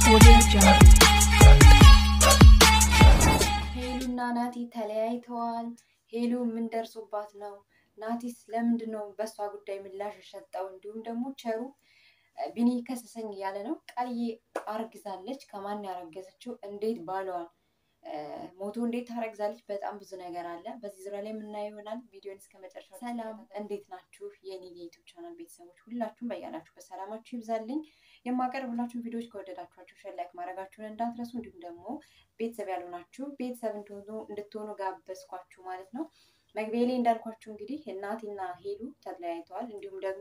ሄሉና ናቲ ተለያይተዋል። ሄሉ ምን ደርሶባት ነው? ናቲስ ለምንድን ነው በእሷ ጉዳይ ምላሽ የሰጠው? እንዲሁም ደግሞ ቸሩ ቢኒ ከሰሰኝ እያለ ነው። ቃልዬ አርግዛለች። ከማን ያረገዘችው? እንዴት ባለዋል ሞቶ እንዴት ታረግዛለች? በጣም ብዙ ነገር አለ። በዚህ ዙሪያ ላይ የምናየው ይሆናል። ቪዲዮን እስከ መጨረሻ። ሰላም እንዴት ናችሁ? የኔ የዩቱብ ቻናል ቤተሰቦች ሁላችሁም በያላችሁ በሰላማችሁ ይብዛልኝ። የማቀርብላችሁ ቪዲዮዎች ከወደዳችኋቸው ሸር፣ ላይክ ማድረጋችሁን እንዳትረሱ። እንዲሁም ደግሞ ቤተሰብ ያልሆናችሁ ቤተሰብ እንድትሆኑ ጋበዝኳችሁ ማለት ነው። መግቢያ ላይ እንዳልኳችሁ እንግዲህ ናቲና ሄሉ ተለያይተዋል። እንዲሁም ደግሞ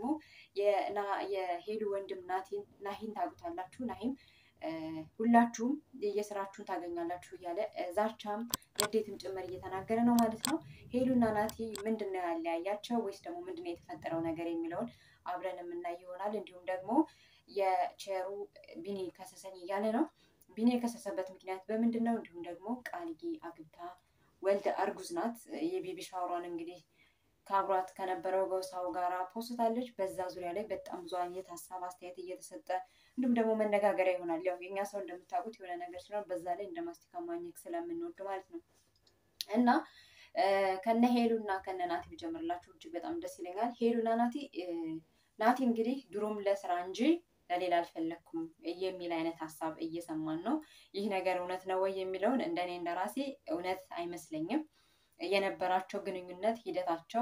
የሄሉ ወንድም ናሂን ታውቁታላችሁ። ናሂም ሁላችሁም የስራችሁን ታገኛላችሁ እያለ ዛቻም ንዴትም ጭምር እየተናገረ ነው ማለት ነው። ሄሉና ናቲ ምንድን ነው ያለያያቸው ወይስ ደግሞ ምንድን ነው የተፈጠረው ነገር የሚለውን አብረን የምናይ ይሆናል። እንዲሁም ደግሞ የቸሩ ቢኒ ከሰሰኝ እያለ ነው። ቢኒ የከሰሰበት ምክንያት በምንድን ነው? እንዲሁም ደግሞ ቃልዬ አግብታ ወልደ አርጉዝ ናት። የቤቢ ሻወሯን እንግዲህ ከአብሯት ከነበረው ገውሳው ጋራ ፖስታለች። በዛ ዙሪያ ላይ በጣም ብዙ አይነት ሀሳብ አስተያየት እየተሰጠ እንዲሁም ደግሞ መነጋገሪያ ይሆናል። ያው የኛ ሰው እንደምታውቁት የሆነ ነገር ሲኖር በዛ ላይ እንደ ማስቲካ ማኘክ ስለምንወድ ማለት ነው እና ከነ ሄሉ እና ከነ ናቲ ብጀምርላችሁ እጅግ በጣም ደስ ይለኛል። ሄሉና ናቲ ናቲ እንግዲህ ድሮም ለስራ እንጂ ለሌላ አልፈለግኩም የሚል አይነት ሀሳብ እየሰማን ነው። ይህ ነገር እውነት ነው ወይ የሚለውን እንደኔ እንደራሴ እውነት አይመስለኝም። የነበራቸው ግንኙነት ሂደታቸው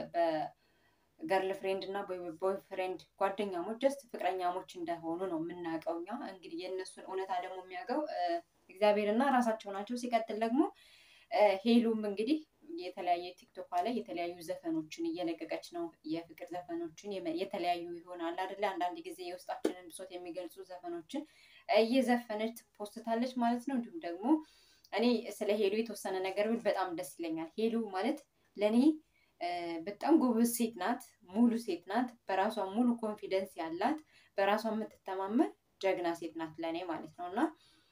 በገርል ፍሬንድ እና ቦይ ፍሬንድ ጓደኛሞች ጀስት ፍቅረኛሞች እንደሆኑ ነው የምናውቀው እኛ። እንግዲህ የእነሱን እውነታ ደግሞ የሚያውቀው እግዚአብሔርና ራሳቸው ናቸው። ሲቀጥል ደግሞ ሄሉም እንግዲህ የተለያየ ቲክቶክ ላይ የተለያዩ ዘፈኖችን እየለቀቀች ነው። የፍቅር ዘፈኖችን የተለያዩ ይሆናል አይደለ? አንዳንድ ጊዜ የውስጣችንን ብሶት የሚገልጹ ዘፈኖችን እየዘፈነች ፖስታለች ማለት ነው። እንዲሁም ደግሞ እኔ ስለ ሄሉ የተወሰነ ነገር ብል በጣም ደስ ይለኛል። ሄሉ ማለት ለእኔ በጣም ጎበዝ ሴት ናት፣ ሙሉ ሴት ናት፣ በራሷ ሙሉ ኮንፊደንስ ያላት፣ በራሷ የምትተማመን ጀግና ሴት ናት ለእኔ ማለት ነው እና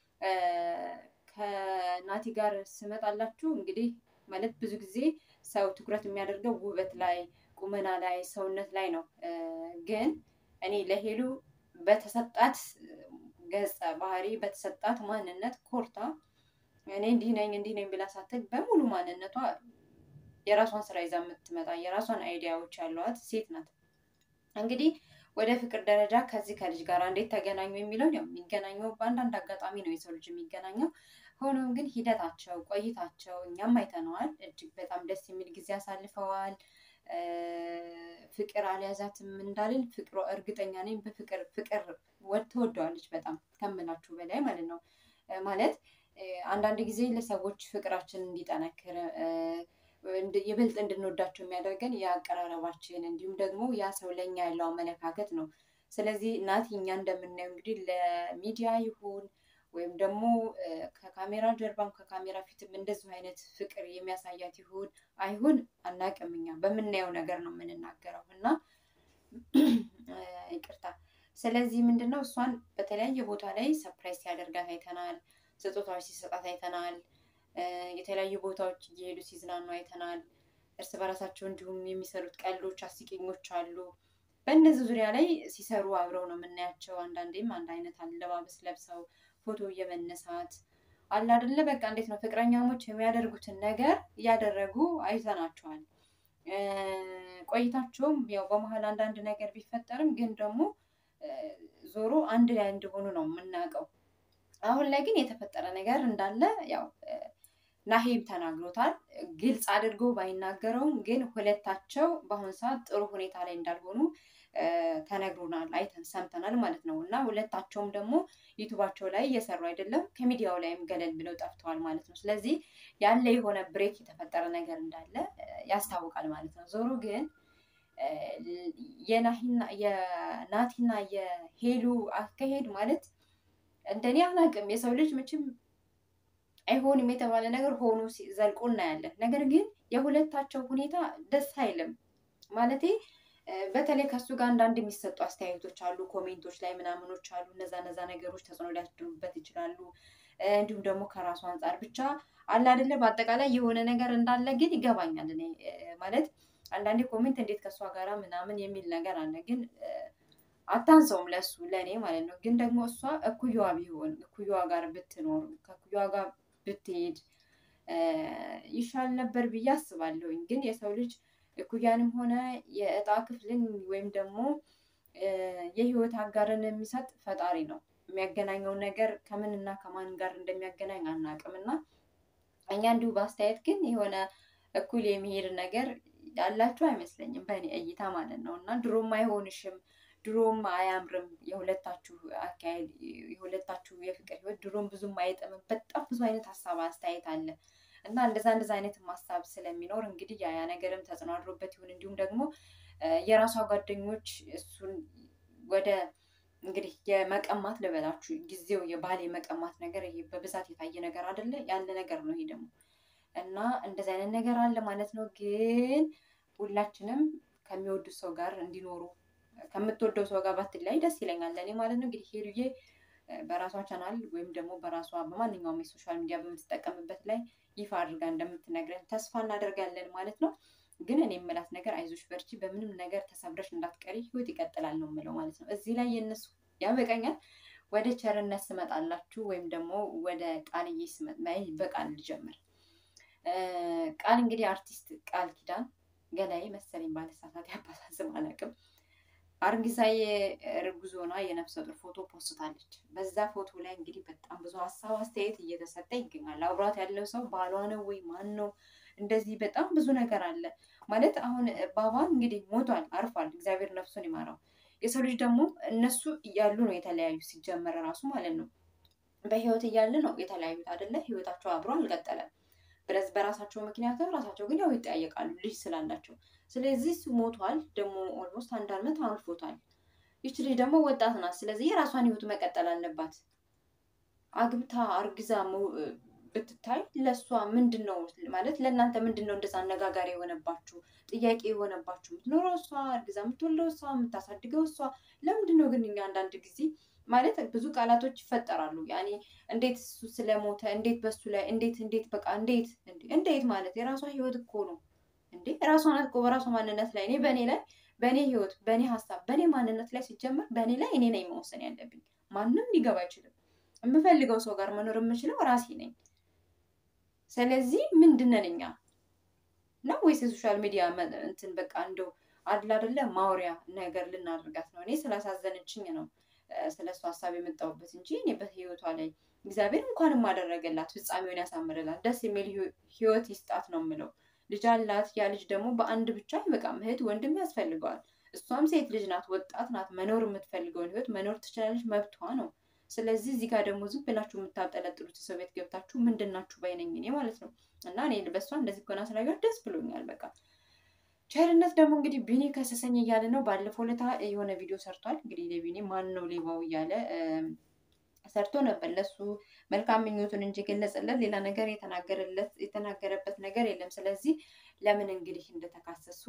ከናቲ ጋር ስመጣላችሁ እንግዲህ ማለት ብዙ ጊዜ ሰው ትኩረት የሚያደርገው ውበት ላይ፣ ቁመና ላይ፣ ሰውነት ላይ ነው። ግን እኔ ለሄሉ በተሰጣት ገጸ ባህሪ በተሰጣት ማንነት ኮርታ እኔ እንዲህ ነኝ እንዲህ ነኝ ብላ ሳትል በሙሉ ማንነቷ የራሷን ስራ ይዛ የምትመጣ የራሷን አይዲያዎች ያሏት ሴት ናት። እንግዲህ ወደ ፍቅር ደረጃ ከዚህ ከልጅ ጋር እንዴት ተገናኙ የሚለውን ያው የሚገናኘው በአንዳንድ አጋጣሚ ነው የሰው ልጅ የሚገናኘው። ሆኖም ግን ሂደታቸው ቆይታቸው እኛም አይተነዋል። እጅግ በጣም ደስ የሚል ጊዜ አሳልፈዋል። ፍቅር አልያዛትም እንዳልን ፍቅሮ እርግጠኛ ነኝ በፍቅር ፍቅር ትወደዋለች በጣም ከምላችሁ በላይ ማለት ነው። ማለት አንዳንድ ጊዜ ለሰዎች ፍቅራችን እንዲጠነክር ይበልጥ እንድንወዳቸው የሚያደርገን የአቀራረባችን እንዲሁም ደግሞ ያ ሰው ለእኛ ያለው አመለካከት ነው። ስለዚህ ናቲ እኛ እንደምናየው እንግዲህ ለሚዲያ ይሁን ወይም ደግሞ ከካሜራ ጀርባም ከካሜራ ፊትም እንደዚሁ አይነት ፍቅር የሚያሳያት ይሁን አይሁን አናውቅም። እኛ በምናየው ነገር ነው የምንናገረው እና ይቅርታ። ስለዚህ ምንድን ነው እሷን በተለያየ ቦታ ላይ ሰፕራይዝ ሲያደርጋት አይተናል። ስጦታዎች ሲሰጣት አይተናል። የተለያዩ ቦታዎች እየሄዱ ሲዝናኑ አይተናል። እርስ በራሳቸው እንዲሁም የሚሰሩት ቀልዶች፣ አስቂኞች አሉ። በእነዚህ ዙሪያ ላይ ሲሰሩ አብረው ነው የምናያቸው። አንዳንዴም አንድ አይነት አለባበስ ለብሰው ፎቶ እየመነሳት አለ አይደለ? በቃ እንዴት ነው ፍቅረኛሞች የሚያደርጉትን ነገር እያደረጉ አይተናቸዋል። ቆይታቸውም ያው በመሀል አንዳንድ ነገር ቢፈጠርም ግን ደግሞ ዞሮ አንድ ላይ እንደሆኑ ነው የምናውቀው። አሁን ላይ ግን የተፈጠረ ነገር እንዳለ ያው ናሂም ተናግሮታል። ግልጽ አድርጎ ባይናገረውም ግን ሁለታቸው በአሁኑ ሰዓት ጥሩ ሁኔታ ላይ እንዳልሆኑ ተነግሮናል፣ አይተን ሰምተናል ማለት ነው። እና ሁለታቸውም ደግሞ ዩቱባቸው ላይ እየሰሩ አይደለም፣ ከሚዲያው ላይም ገለል ብለው ጠፍተዋል ማለት ነው። ስለዚህ ያለ የሆነ ብሬክ የተፈጠረ ነገር እንዳለ ያስታውቃል ማለት ነው። ዞሮ ግን የናቲና የሄሉ አካሄድ ማለት እንደኔ አላውቅም። የሰው ልጅ መቼም አይሆንም የተባለ ነገር ሆኖ ዘልቆ እናያለን። ነገር ግን የሁለታቸው ሁኔታ ደስ አይልም ማለቴ በተለይ ከሱ ጋር አንዳንድ የሚሰጡ አስተያየቶች አሉ፣ ኮሜንቶች ላይ ምናምኖች አሉ። እነዛ እነዛ ነገሮች ተጽዕኖ ሊያስደሩበት ይችላሉ። እንዲሁም ደግሞ ከራሱ አንጻር ብቻ አለ አይደለ፣ በአጠቃላይ የሆነ ነገር እንዳለ ግን ይገባኛል። እኔ ማለት አንዳንዴ ኮሜንት እንዴት ከእሷ ጋራ ምናምን የሚል ነገር አለ። ግን አታንሰውም ለሱ ለእኔ ማለት ነው። ግን ደግሞ እሷ እኩያዋ ቢሆን እኩያዋ ጋር ብትኖር ከእኩያዋ ጋር ብትሄድ ይሻል ነበር ብዬ አስባለሁኝ። ግን የሰው ልጅ እኩያንም ሆነ የእጣ ክፍልን ወይም ደግሞ የህይወት አጋርን የሚሰጥ ፈጣሪ ነው። የሚያገናኘው ነገር ከምንና ከማን ጋር እንደሚያገናኝ አናውቅም እና እኛ እንዲሁ በአስተያየት ግን የሆነ እኩል የሚሄድ ነገር ያላችሁ አይመስለኝም በእኔ እይታ ማለት ነው እና ድሮም አይሆንሽም ድሮም አያምርም የሁለታችሁ አካሄድ የሁለታችሁ የፍቅር ህይወት ድሮም ብዙም አይጥምም። በጣም ብዙ አይነት ሀሳብ አስተያየት አለ እና እንደዛ እንደዛ አይነት ሀሳብ ስለሚኖር እንግዲህ ያ ያ ነገርም ተጽዕኖ አድሮበት ይሁን እንዲሁም ደግሞ የራሷ ጓደኞች እሱን ወደ እንግዲህ የመቀማት ልበላችሁ ጊዜው የባል የመቀማት ነገር ይሄ በብዛት የታየ ነገር አይደለ ያለ ነገር ነው ይሄ ደግሞ እና እንደዚህ አይነት ነገር አለ ማለት ነው። ግን ሁላችንም ከሚወዱት ሰው ጋር እንዲኖሩ ከምትወደው ሰው ጋር ባትለያይ ደስ ይለኛል ለእኔ ማለት ነው። እንግዲህ ሄሉዬ በራሷ ቻናል ወይም ደግሞ በራሷ በማንኛውም የሶሻል ሚዲያ በምትጠቀምበት ላይ ይፋ አድርጋ እንደምትነግረን ተስፋ እናደርጋለን ማለት ነው። ግን እኔ የምላት ነገር አይዞሽ በርቺ፣ በምንም ነገር ተሰብረሽ እንዳትቀሪ፣ ህይወት ይቀጥላል ነው የምለው ማለት ነው። እዚህ ላይ የእነሱ ያበቃኛል። ወደ ቸርነት ስመጣላችሁ ወይም ደግሞ ወደ ቃልዬ ስመጣ በቃል ልጀምር። ቃል እንግዲህ አርቲስት ቃል ኪዳን ገላዬ መሰለኝ ባለሳሳት ያባሳዝም አላውቅም። አርግዛዬ እርጉዝ ሆና የነፍሰ ጡር ፎቶ ፖስታለች። በዛ ፎቶ ላይ እንግዲህ በጣም ብዙ ሀሳብ አስተያየት እየተሰጠ ይገኛል። አብሯት ያለው ሰው ባሏ ነው ወይ ማን ነው? እንደዚህ በጣም ብዙ ነገር አለ ማለት አሁን ባባን እንግዲህ ሞቷል፣ አርፏል። እግዚአብሔር ነፍሱን ይማራው። የሰው ልጅ ደግሞ እነሱ እያሉ ነው የተለያዩ ሲጀመር ራሱ ማለት ነው። በህይወት እያለ ነው የተለያዩት አይደለ? ህይወታቸው አብሮ አልቀጠለም። ብረዝ በራሳቸው ምክንያት ራሳቸው ግን ያው ይጠያየቃሉ ልጅ ስላላቸው። ስለዚህ እሱ ሞቷል ደግሞ ኦልሞስት አንድ አመት አልፎታል። ይች ልጅ ደግሞ ወጣት ናት። ስለዚህ የራሷን ህይወት መቀጠል አለባት። አግብታ አርግዛ ብትታይ ለእሷ ምንድን ነው ማለት ለእናንተ ምንድን ነው እንደዛ አነጋጋሪ የሆነባችሁ ጥያቄ የሆነባችሁ? የምትኖረው እሷ እርግዛ የምትወልደው እሷ የምታሳድገው እሷ። ለምንድን ነው ግን እኛ አንዳንድ ጊዜ ማለት ብዙ ቃላቶች ይፈጠራሉ። ያኔ እንዴት እሱ ስለሞተ እንዴት በሱ ላይ እንዴት እንዴት በቃ እንዴት እንዴት ማለት የራሷ ህይወት እኮ ነው እንዴ ራሷ ናት እኮ በራሷ ማንነት ላይ እኔ በእኔ ላይ በእኔ ህይወት በእኔ ሀሳብ በእኔ ማንነት ላይ ሲጀመር በእኔ ላይ እኔ ነኝ መወሰን ያለብኝ። ማንም ሊገባ አይችልም። የምፈልገው ሰው ጋር መኖር የምችለው ራሴ ነኝ። ስለዚህ ምንድነን እኛ ነው ወይስ የሶሻል ሚዲያ እንትን በቃ እንደው አድላ አይደለ ማውሪያ ነገር ልናደርጋት ነው? እኔ ስላሳዘነችኝ ነው ስለ እሱ ሀሳብ የመጣሁበት እንጂ እኔ በህይወቷ ላይ እግዚአብሔር እንኳንም አደረገላት፣ ፍጻሜውን ያሳምርላት፣ ደስ የሚል ህይወት ይስጣት ነው የምለው። ልጅ አላት። ያ ልጅ ደግሞ በአንድ ብቻ አይበቃም፣ እህት ወንድም ያስፈልገዋል። እሷም ሴት ልጅ ናት፣ ወጣት ናት። መኖር የምትፈልገውን ህይወት መኖር ትችላለች፣ መብቷ ነው። ስለዚህ እዚህ ጋር ደግሞ ዝም ብላችሁ የምታጠለጥሉት ሰው ቤት ገብታችሁ ምንድን ናችሁ ባይነኝ እኔ ማለት ነው። እና እኔ በእሷ እንደዚህ ኮና ስላየኋት ደስ ብሎኛል። በቃ ቸርነት ደግሞ እንግዲህ ቢኒ ከሰሰኝ እያለ ነው። ባለፈው ለታ የሆነ ቪዲዮ ሰርቷል። እንግዲህ ለቢኒ ማን ነው ሌባው እያለ ሰርቶ ነበር። ለሱ መልካም ምኞቱን እንጂ ገለጸለት፣ ሌላ ነገር የተናገረለት የተናገረበት ነገር የለም። ስለዚህ ለምን እንግዲህ እንደተካሰሱ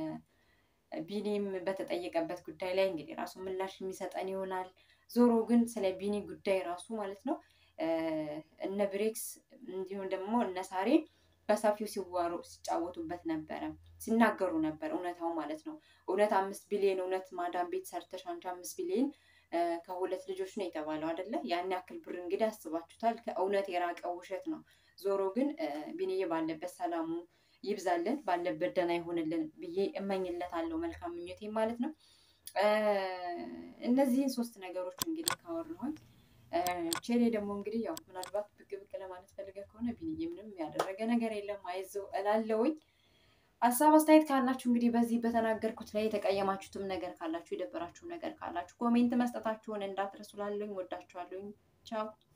ቢኒም በተጠየቀበት ጉዳይ ላይ እንግዲህ ራሱ ምላሽ የሚሰጠን ይሆናል። ዞሮ ግን ስለ ቢኒ ጉዳይ ራሱ ማለት ነው እነ ብሬክስ እንዲሁም ደግሞ እነ ሳሬ በሰፊው ሲዋሩ ሲጫወቱበት ነበረ፣ ሲናገሩ ነበር። እውነታው ማለት ነው እውነት አምስት ቢሊዮን እውነት ማዳም ቤት ሰርተሽ አንቺ አምስት ቢሊዮን ከሁለት ልጆች ነው የተባለው አይደለ? ያን ያክል ብር እንግዲህ አስባችሁታል። ከእውነት የራቀ ውሸት ነው። ዞሮ ግን ቢኒዬ ባለበት ሰላሙ ይብዛልን፣ ባለበት ደህና ይሆንልን ብዬ እመኝለታለሁ። መልካም ምኞቴ ማለት ነው። እነዚህን ሶስት ነገሮች እንግዲህ ካወራሁኝ ቼሌ ደግሞ እንግዲህ ያው ምናልባት ብቅ ብቅ ለማለት ፈልገ ከሆነ ቢኒዬ ምንም ያደረገ ነገር የለም አይዞህ እላለሁኝ። ሀሳብ አስተያየት ካላችሁ እንግዲህ በዚህ በተናገርኩት ላይ የተቀየማችሁትም ነገር ካላችሁ የደበራችሁ ነገር ካላችሁ ኮሜንት መስጠታችሁን እንዳትረሱ። ላለሁኝ ወዳችኋለሁኝ። ቻው